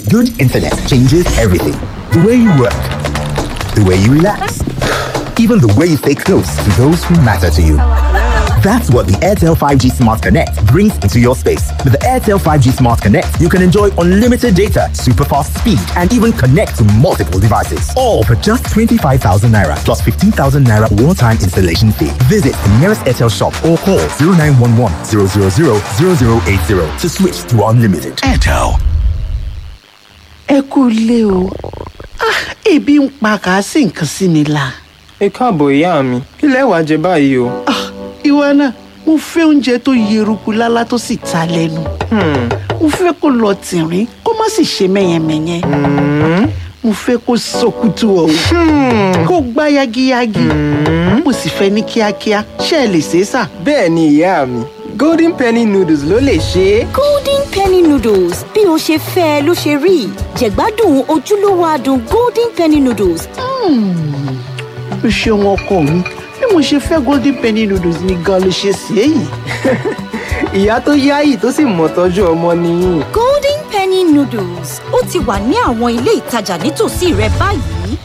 Good internet changes everything. The way you work, the way you relax, even the way you stay close to those who matter to you. That's what the Airtel 5G Smart Connect brings into your space. With the Airtel 5G Smart Connect, you can enjoy unlimited data, super fast speed, and even connect to multiple devices. All for just 25,000 naira plus 15,000 naira one time installation fee. Visit the nearest Airtel shop or call 0911 000 0080 to switch to unlimited. Airtel. ẹ kú ilé o Ah, ebi ń pa kà á sì nǹkan sí mi la. ẹ káàbọ̀ ìyá mi kí lẹ wàá jẹ báyìí o. Ah, ìwọ náà mo fẹ́ oúnjẹ tó yeruku lálá tó sì ta lẹ́nu. mo fẹ́ kó lọ tìrín kó má sì ṣe mẹ́yẹmẹ́yẹ. mo fẹ́ kó sọkútù ọ̀hún kó gbá yagiyagi. mo sì fẹ́ ní kíákíá ṣé ẹ lè ṣe é sà. bẹ́ẹ̀ ni ìyá mi golden penny noodles ló lè ṣe é. golden penny noodles bí o ṣe fẹ́ ẹ ló ṣe rí jẹ̀gbádùn ojúlówó adùn golden penny noodles o ṣeun ọkọ mi bí mo ṣe fẹ́ golden penny noodles ni gan ló ṣe sí èyí. ìyá tó yáyì tó sì mọ̀ tọ́jú ọmọ nìyí. golden penny noodles ó ti wà ní àwọn ilé ìtajà nítòsí rẹ báyìí.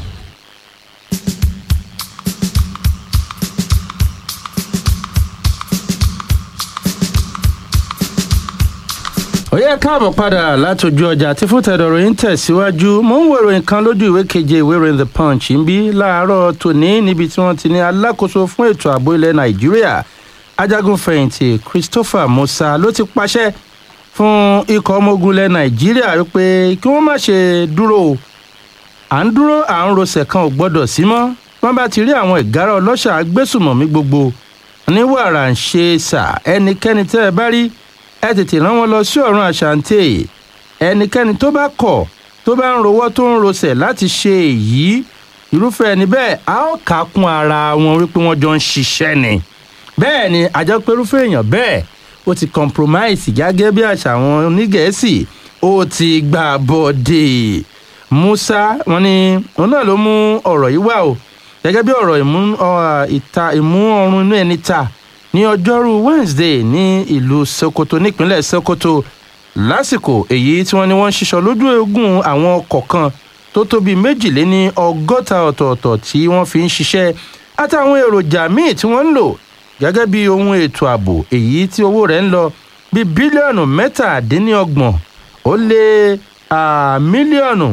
ó yẹ káàbọ̀ padà látòjú ọjà tí fún tẹ̀dọ̀rọ̀ yín tẹ̀síwájú mò ń wo ìròyìn kan lójú ìwé keje ìwé ìròyìn the punch ń bí láàárọ̀ tòní níbi tí wọ́n ti ní alákòóso fún ètò ààbò ilẹ̀ nàìjíríà ajagunfẹ̀yìntì christopher musa ló ti pàṣẹ fún ikọ̀ ọmọ ogun ilẹ̀ nàìjíríà wípé kí wọ́n má ṣe dúró o à ń dúró à ń rosẹ̀ kan ò gbọ́dọ̀ sí mọ́ wọ́n bá ti rí àwọn ìgárá ọlọ́ṣà agbésùmọ̀mí gbogbo ní wàrà ń ṣe sà ẹnikẹ́ni tẹ́ ẹ bá rí ẹ tètè rán wọn lọ sí ọ̀run àṣàǹtẹ̀ ẹnikẹ́ni tó bá kọ̀ tó bá ń rowọ́ tó ń rosẹ̀ láti ṣe èyí irúfẹ́ ẹni bẹ́ẹ̀ a ó kà á kún ara wọn wípé wọ́n jọ ń ṣiṣẹ́ ni bẹ́ẹ̀ ni àjọ pérúfẹ́ èèyàn bẹ́ẹ̀ ó ti compromise gẹ́gẹ́ bí àṣà àwọn onígẹ̀ẹ́sì ó ti gbà bọ́dé musa wọn ni òun náà ló mú ọ̀rọ̀ yìí wá o gẹ́gẹ́ bí ọ̀rọ̀ ìmú ọ, ìta ìmú ọrùn inú ẹni ta ní ọjọ́rú wednesday ní ìlú sokoto nípínlẹ̀ sokoto lásìkò èyí tí wọ́n ní wọ́n ń ṣiṣọ́ lójú eégún àwọn ọkọ̀ kan tó tó bíi méjìléní ọgọ́ta ọ̀tọ̀ọ̀tọ̀ tí wọ́n fi ń ṣiṣẹ́ àtàwọn èròjà míì tí wọ́n ń lò gẹ́gẹ́ bí ohun ètò ààbò èyí tí owó rẹ̀ ń lọ bíi bílíọ̀nù mẹ́tàdínníọgbọ̀n ó lé ah, mílíọ̀nù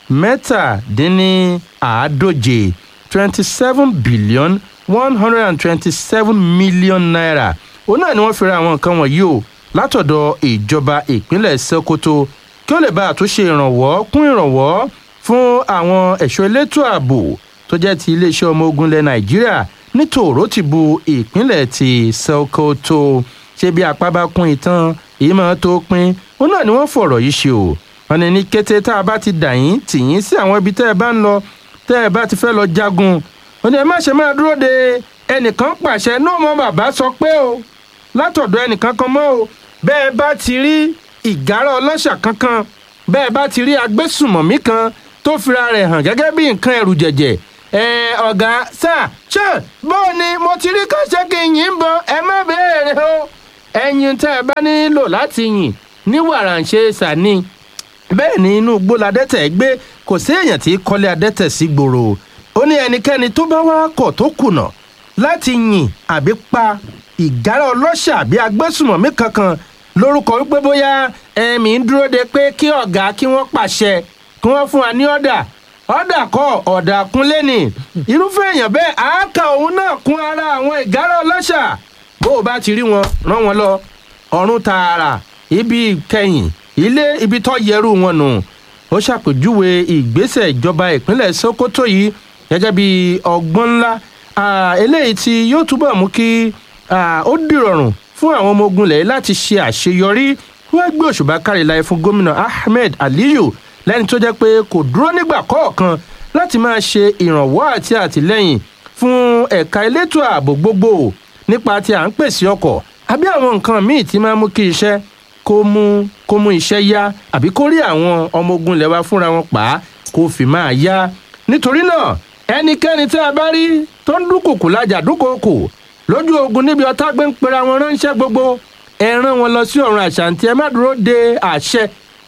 mẹ́tàdínníàádóje twenty seven billion one hundred and twenty-seven million naira òun náà ni wọ́n fi ra àwọn nǹkan wọ̀nyí o látọ̀dọ̀ ìjọba ìpínlẹ̀ sokoto kí ó lè bá àtúnṣe ìrànwọ́ kún ìrànwọ́ fún àwọn ẹ̀ṣọ́ elétò ààbò tó jẹ́ ti iléeṣẹ́ ọmọ ogun ilẹ̀ nàìjíríà ní tòró ti bu ìpínlẹ̀ ti sokoto ṣé bí apá bá kún ìtàn èyí máa tó pín òun náà ni wọ́n fọ̀rọ̀ yìí ṣe o wọn ní ní kété tá a bá ti dà yín tì yín sí àwọn ibi tẹ́ ẹ bá ń lọ tẹ́ ẹ bá ti fẹ́ lọ jagun ó ní ẹ má ṣe máa dúró de ẹnìkan pàṣẹ náà mọ bàbá sọ pé o látọ̀dọ̀ ẹnìkan kan mọ́ o bẹ́ẹ̀ bá ti rí ìgárá ọlọ́ṣà kankan bẹ́ẹ̀ bá ti rí agbésùmọ̀mí kan tó fira rẹ̀ hàn gẹ́gẹ́ bí nǹkan ẹ̀rù jẹ̀jẹ̀ ẹ ọ̀gá sà ṣe bóò ni mo ti rí kọ́ṣẹ́ kí n yìn bọ ẹ má béèrè o ẹyin tẹ́ ẹ bá nílò láti yìn ní wàràǹṣe sàní bẹ́ẹ̀ ni inú igbó ladẹ́tẹ̀ gbé kò sí èèyàn tí kọ́lé adẹ́tẹ̀ sí gbòòrò ó ní ẹnikẹ́ni tó bá wá kọ̀ tó kùnà láti yìn àbí pa ìgárá ọlọ́ṣà àbí agbésùmọ̀mí kankan lórúkọ wípé bóyá ẹ̀mí ń dúró de pé kí ọ̀gá kí wọ́n pàṣẹ kí wọ́n fún wa ní ọ̀dà ọ̀dà kọ́ ọ̀dà kúnlé ni irúfẹ́ èèyàn bẹ́ẹ̀ àáka òun náà kún ara àwọn ìgárá ọlọ́ṣà bó o bá ti rí wọn rán wọn lọ ọ̀run tààrà ibi kẹyìn ilé ibi tó yẹrù wọn nù ó ṣàpèjúwe ìgbésẹ̀ ìjọba ìpínlẹ̀ sokoto yìí gẹ́gẹ́ bí ọgbọ́n ńlá ah, eléyìí tí yóò túbọ̀ mú kí ah, ó dìrọ̀rùn fún àwọn ọmọ ogun lẹ̀ láti ṣe àṣeyọrí wọ́n gbé òṣùbà kárí láyé fún gómìnà ahmed aliyu lẹ́ni tó jẹ́ pé kò dúró nígbà kọ̀ọ̀kan láti máa ṣe ìrànwọ́ àti àtìlẹ́yìn fún ẹ̀ka elétò ààbò gbogbo nípa tí à ń pèsè ọkọ̀ àbí àwọn nǹkan míì tí máa mú kí iṣẹ́ kó mú kó mú iṣẹ́ yá àbí kó rí àwọn ọmọ ogun lẹ̀ wá fúnra wọn pa á kó fi máa yá nítorí náà ẹnikẹ́ni tí a bá rí tó ń dúnkòkò lájà dúnkòkò lójú ogun níbi ọtá gbé ń pera wọn ránṣẹ́ gbogbo ẹ rán wọn lọ sí ọ̀run àṣàǹtì ẹ má dúró de àṣẹ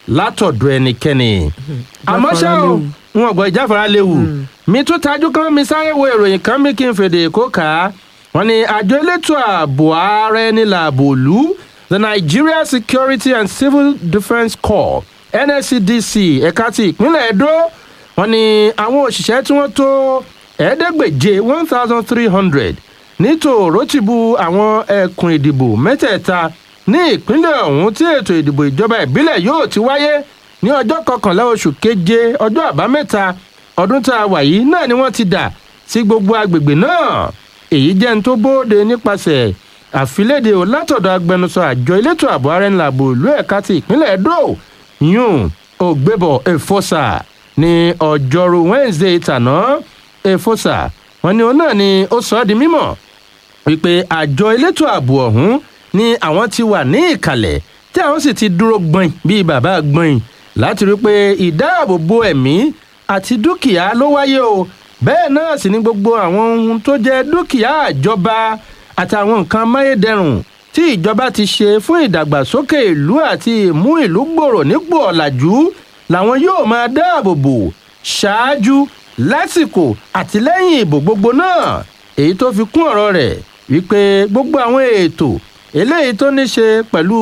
látọ̀dọ̀ ẹnikẹ́ni àmọ́ ṣá o léwu. wọn gbọ́ ìjáfara léwu mi tún tajú kan mi sáré wo ìròyìn kan mi kí n fèdè kó kà á wọn ni àjọ elétò ààbò ààrẹ ní làbò lù the nigeria security and civil defence corps nscdc ẹ̀ka ti ìpínlẹ̀ edo wọn ni àwọn òṣìṣẹ́ tí wọ́n tó ẹ̀ẹ́dẹ́gbèje one thousand three hundred nítòró ti bu àwọn ẹkùn ìdìbò mẹ́tẹ̀ẹ̀ta ní ìpínlẹ̀ ọ̀hún tí ètò ìdìbò ìjọba ìbílẹ̀ yóò ti wáyé ní ọjọ́ kọkànlá oṣù keje ọjọ́ àbámẹ́ta ọdún tá a wà yìí náà ni wọ́n ti dà sí gbogbo agbègbè náà èyí jẹ́ ní tó bóde nípasẹ̀ àfilédè ò látọ̀dọ̀ agbẹnusọ àjọ elétò ààbò ara ńlá ààbò ìlú ẹ̀ka ti ìpínlẹ̀ edo yún ògbébọ̀ èfọ́sà ní ọjọ́rú wednesday tàná èfọ́sà wọn ni òun náà ni ó sọ ọ́ di mímọ̀ wípé àjọ elétò ààbò ọ̀hún ni àwọn ti wà ní ìkàlẹ̀ tí àwọn sì ti dúró gbọ̀n bíi bàbá gbọ̀n láti rí i pé ìdáàbòbò ẹ̀mí àti dúkìá ló wáyé o bẹ́ẹ̀ náà sì ni gbogbo àwọn ohun tó jẹ́ dúkìá àjọba àtàwọn nǹkan amáyédẹrùn tí ìjọba ti ṣe fún ìdàgbàsókè ìlú àti ìmú ìlú gbòòrò nípò ọ̀làjú làwọn yóò máa dáàbò bò ṣáájú lásìkò àti lẹ́yìn ìbò gbogbo náà èyí tó fi kún ọ̀rọ̀ rẹ̀ wípé gbogbo àwọn ètò eléyìí tó ní ṣe pẹ̀lú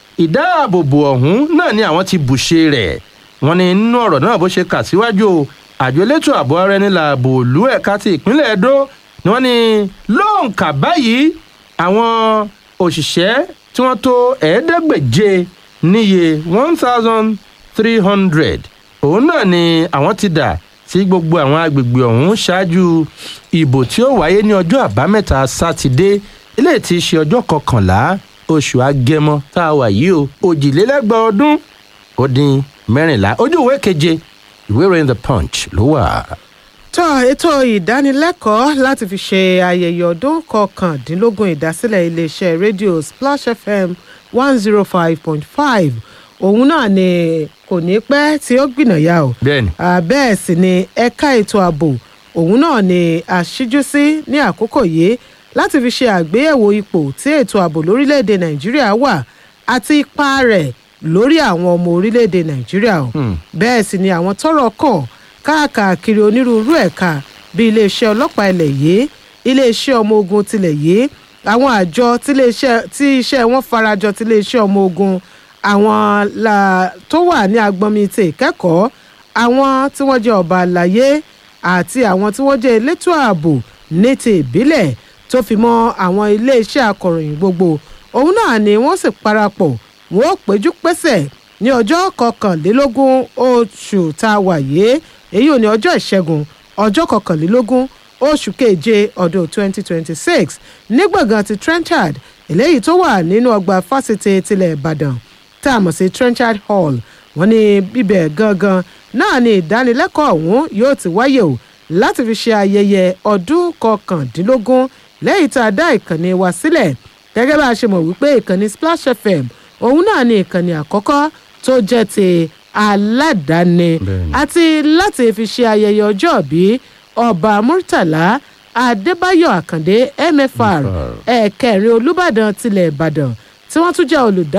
ìdáàbòbò ọ̀hún náà ni àwọn ti bùṣe rẹ̀ wọ́n ní nínú ọ̀rọ̀ náà bó ṣe kà síwájú o àjọ elétò ààbò ara ẹni làbò òlú ẹ̀ka ti ìpínlẹ̀ edo ni wọ́n ní lóǹkà báyìí àwọn òṣìṣẹ́ tí wọ́n tó ẹ̀ẹ́dẹ́gbèje níye one thousand three hundred òun náà ni àwọn ti dà sí gbogbo àwọn agbègbè ọ̀hún ṣáájú ìbò tí ó wáyé ní ọjọ́ àbámẹ́ta sátidé eléyìí ti ṣe ọjọ́ kọkànlá oṣù agẹmọ tá a wà yìí o òjìlélẹ́gbẹ̀ẹ́ ọdún ó dín mẹ́rìnlá ojú ìwé keje ìwé ìròyìn the punch ló wà. tó ètò ìdánilẹ́kọ̀ọ́ láti fi ṣe ayẹyẹ ọdún kọkàndínlógún ìdásílẹ̀ iléeṣẹ́ rédíò splash fm one zero five point five òun náà ni kò ní pẹ́ tí ó gbìnàyà o bẹ́ẹ̀ni Ah, bẹ́ẹ̀ sì ni ẹ̀ka ètò ààbò òun náà ni àṣíjú sí ní àkókò yìí láti fi ṣe àgbéyẹ̀wò ipò tí ètò ààbò lórílẹ̀‐èdè nàìjíríà wà àti ipa rẹ̀ lórí àwọn ọmọ orílẹ̀‐èdè nàìjíríà o bẹ́ẹ̀ sì ni àwọn tọ́rọ̀ kàn káàkiri onírúurú ẹ̀ka bíi iléeṣẹ́ ọlọ́pàá ilẹ̀ yìí iléeṣẹ́ ọmọ ogun tilẹ̀ yìí àwọn àjọ tíléeṣẹ́- tí iṣẹ́ wọn farajọ tiléeṣẹ́ ọmọ ogun àwọn la- tó wà ní agbọnmi ti ìkẹ́kọ̀ọ́ àwọn tí wọ́n jẹ́ ọba àlàyé àti àwọn tí wọ́n jẹ́ elétò ààbò ní ti ìbílẹ̀ tó fi mọ́ àwọn iléeṣẹ́ akọ̀ròyìn gbogbo òun náà ni wọ́n sì parapọ̀ wọ́n ó péjú pésẹ̀ ní ọjọ́ kọkànlélógún oṣù tá a wà yìí èyí ò ní ọjọ́ ìṣẹ́gun ọjọ́ kọkànlélógún oṣù keje ọdún 2026 ní gbọ̀ngàn ti trenchard eléyìí tó wà nínú ọgbà fásitì tilẹ̀ ìbàdàn tá a mọ̀ sí trenchard hall wọ́n ní bíbẹ̀ gangan náà ni ìdánilẹ́kọ̀ọ́ ọ̀hún yóò ti wáyé o láti fi ṣe ayẹyẹ ọdún kọkàndínlógún lẹ́yìn tá a dá ìkànnì wa sílẹ̀ gẹ́gẹ́ bá a ṣe mọ̀ wípé ìkànnì splash fm òun náà ni ìkànnì àkọ́kọ́ tó jẹ́ ti aládàáni Bẹ́ẹ̀ni. àti láti fi ṣe ayẹyẹ ọjọ́ bí ọba murtala adébáyọ̀ àkàndé mfr ẹ̀ẹ̀kẹrin olùbàdàn tilẹ̀ ìbàdàn tí wọ́n tún jẹ́ olùdá